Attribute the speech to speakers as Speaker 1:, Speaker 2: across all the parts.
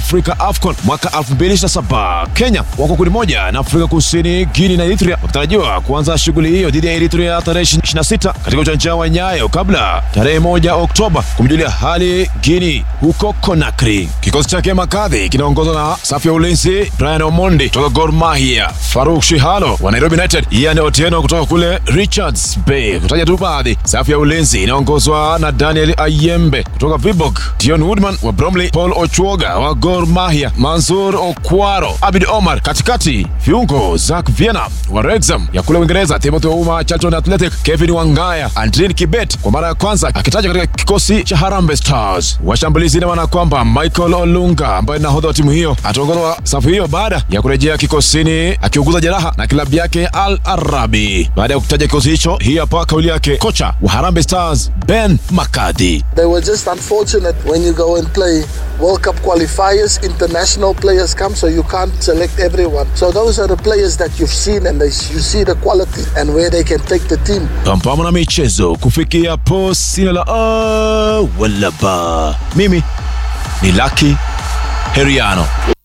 Speaker 1: Afrika AFCON mwaka 2027. Kenya wako kundi moja na Afrika Kusini, Guinea na Eritrea wakitarajiwa kuanza shughuli hiyo dhidi ya Eritrea tarehe 26 katika uwanja wa Nyayo kabla tarehe moja Oktoba kumjulia hali Guinea huko Conakry. Kikosi chake Makadhi kinaongozwa na safu ya ulinzi Brian Omondi kutoka Gor Mahia, Faruk Shihalo wa Nairobi United, Ian Otieno kutoka kule Richards Bay, kutaja tu baadhi. Safu ya ulinzi inaongozwa na Daniel Ayembe kutoka Vibok, Dion Woodman wa Bromley, Paul Ochuoga wa Gor Mahia, Manzur Okwaro, Abid Omar katikati, viungo Zak Viena wa Wrexham ya kule Uingereza, Timothy Ouma Charlton Athletic, Kevin Wangaya, Andrin Kibet kwa mara ya kwanza akitaja katika kikosi cha Harambee Stars. Washambulizi ina maana kwamba Michael Olunga ambaye ni nahodha wa timu hiyo ataongoza safu hiyo baada ya kurejea kikosini akiuguza jeraha na klabu yake Al Arabi. Baada ya kutaja kikosi hicho, hii hapa kauli yake kocha wa Harambee Stars Ben Makadhi.
Speaker 2: They were just unfortunate when you go and play World Cup qualifiers, international players come, so you can't select everyone. So those are the players that you've seen and they, you see the quality and where they can take the team.
Speaker 1: Pampamo na michezo kufikia po sina la a wala ba. Mimi ni Lucky Heriano.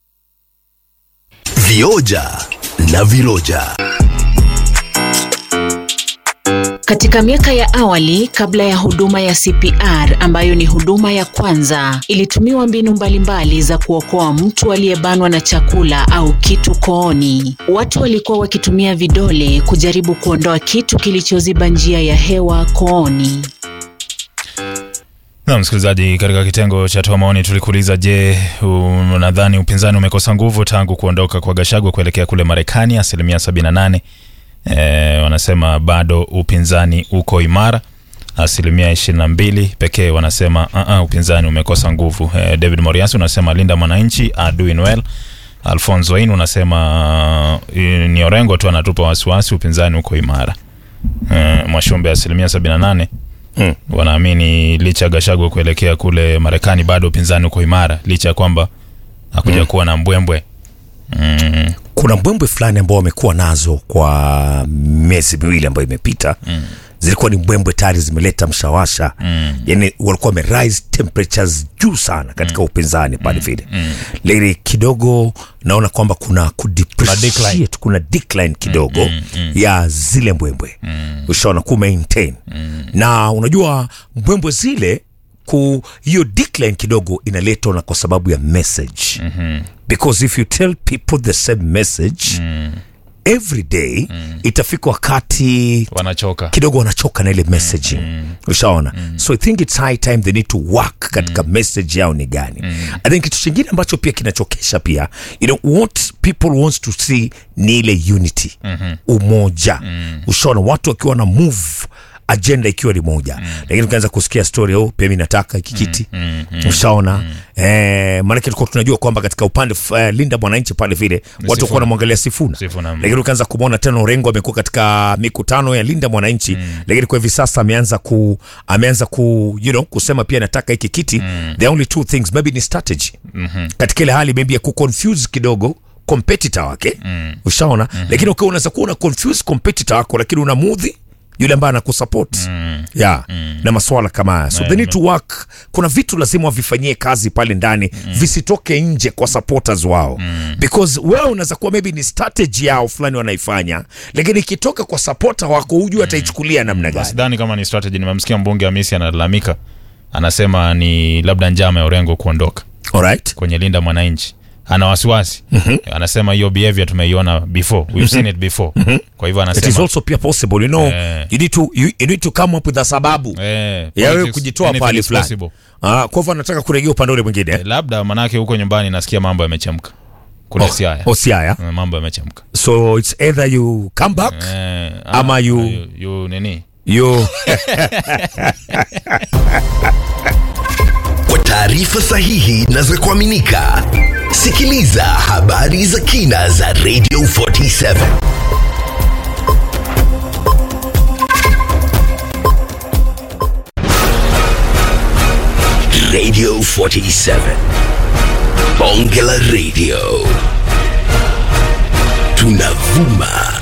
Speaker 3: Vioja na viroja.
Speaker 4: Katika miaka ya awali kabla ya huduma ya CPR ambayo ni huduma ya kwanza, ilitumiwa mbinu mbalimbali za kuokoa mtu aliyebanwa na chakula au kitu kooni. Watu walikuwa wakitumia vidole kujaribu kuondoa kitu kilichoziba njia ya hewa kooni.
Speaker 5: Na msikilizaji, katika kitengo cha toa maoni tulikuuliza, je, unadhani upinzani umekosa nguvu tangu kuondoka kwa Gachagua kuelekea kule Marekani? Asilimia 78 e, wanasema bado upinzani uko imara. Asilimia 22 pekee wanasema uh -uh, upinzani umekosa nguvu. E, David Moriasi unasema linda mwananchi are doing well. Alfonso Wain unasema uh, ni Orengo tu anatupa wasiwasi, upinzani uko imara. E, Mwashumbe asilimia 78
Speaker 6: Hmm.
Speaker 5: wanaamini licha ya Gachagua kuelekea kule Marekani bado upinzani uko imara licha ya kwamba hakuja
Speaker 6: Hmm.
Speaker 5: kuwa na mbwembwe mm.
Speaker 6: kuna mbwembwe fulani ambao wamekuwa nazo kwa miezi miwili ambayo imepita mm. zilikuwa ni mbwembwe tayari zimeleta mshawasha mm. yani walikuwa wame rise temperatures juu sana katika mm. upinzani pale vile mm. lakini kidogo naona kwamba kuna kudepreciate kuna decline kidogo mm, mm, mm. ya zile mbwembwe mm. ushaona ku maintain mm. na unajua mbwembwe zile ku hiyo decline kidogo inaletwa na kwa sababu ya message mm-hmm. because if you tell people the same message mm. every day mm. itafika wakati
Speaker 5: wanachoka
Speaker 6: kidogo wanachoka na ile messaging mm. ushaona mm. so i think it's high time they need to work katika mm. message yao ni gani mm. i think kitu chingine ambacho pia kinachokesha pia you know, what people wants to see ni ile unity mm-hmm. umoja mm. ushaona watu wakiwa na move agenda ikiwa ni moja mm. lakini ukianza kusikia story oh, pia mi nataka hiki kiti mm, mm, ushaona mm. eh, maanake tulikuwa tunajua kwamba katika upande uh, linda mwananchi pale vile watu wakuwa wanamwangalia sifuna
Speaker 5: Sifuna, mm.
Speaker 6: lakini ukianza kumwona tena Orengo amekuwa katika mikutano ya linda mwananchi mm. lakini kwa hivi sasa ameanza ku ameanza ku you know, kusema pia nataka hiki kiti mm. the only two things maybe ni strategy mm-hmm. katika ile hali maybe ya kuconfuse kidogo competitor wake mm. ushaona mm-hmm. lakini ukiwa unaweza kuwa una confuse competitor wako lakini unamudhi yule ambaye anakusupport mm. yeah. mm. na maswala kama haya so they need to work kuna vitu lazima wavifanyie kazi pale ndani mm. visitoke nje kwa supporters wao mm. because wewe unaweza kuwa maybe ni strategy yao fulani wanaifanya lakini ikitoka kwa supporter wako hujui mm. ataichukulia namna gani
Speaker 5: sidhani kama ni strategy nimemsikia mbunge Hamisi analalamika anasema ni labda njama ya Orengo kuondoka
Speaker 6: alright
Speaker 5: kwenye linda mwananchi ana wasiwasi mm-hmm. anasema hiyo behavior tumeiona before we've seen it before mm-hmm. kwa hivyo
Speaker 6: it is
Speaker 5: anasema
Speaker 6: also pia possible you know
Speaker 5: Eh.
Speaker 6: you need to you, you need to come up with a sababu
Speaker 5: eh,
Speaker 6: ya wewe
Speaker 5: politics,
Speaker 6: kujitoa
Speaker 5: anything
Speaker 6: pale
Speaker 5: is
Speaker 6: fulani
Speaker 5: possible.
Speaker 6: ah kwa hivyo anataka kurejea upande ule mwingine
Speaker 5: Eh, labda manake huko nyumbani nasikia mambo yamechemka kule Siaya
Speaker 6: oh, Siaya
Speaker 5: Eh, mambo yamechemka
Speaker 6: so it's either you come back
Speaker 5: eh,
Speaker 6: Ama you-
Speaker 5: you, you nini
Speaker 6: you
Speaker 3: Kwa taarifa sahihi na za kuaminika, sikiliza habari za kina za Radio 47 Radio 47 Bonge la Radio tunavuma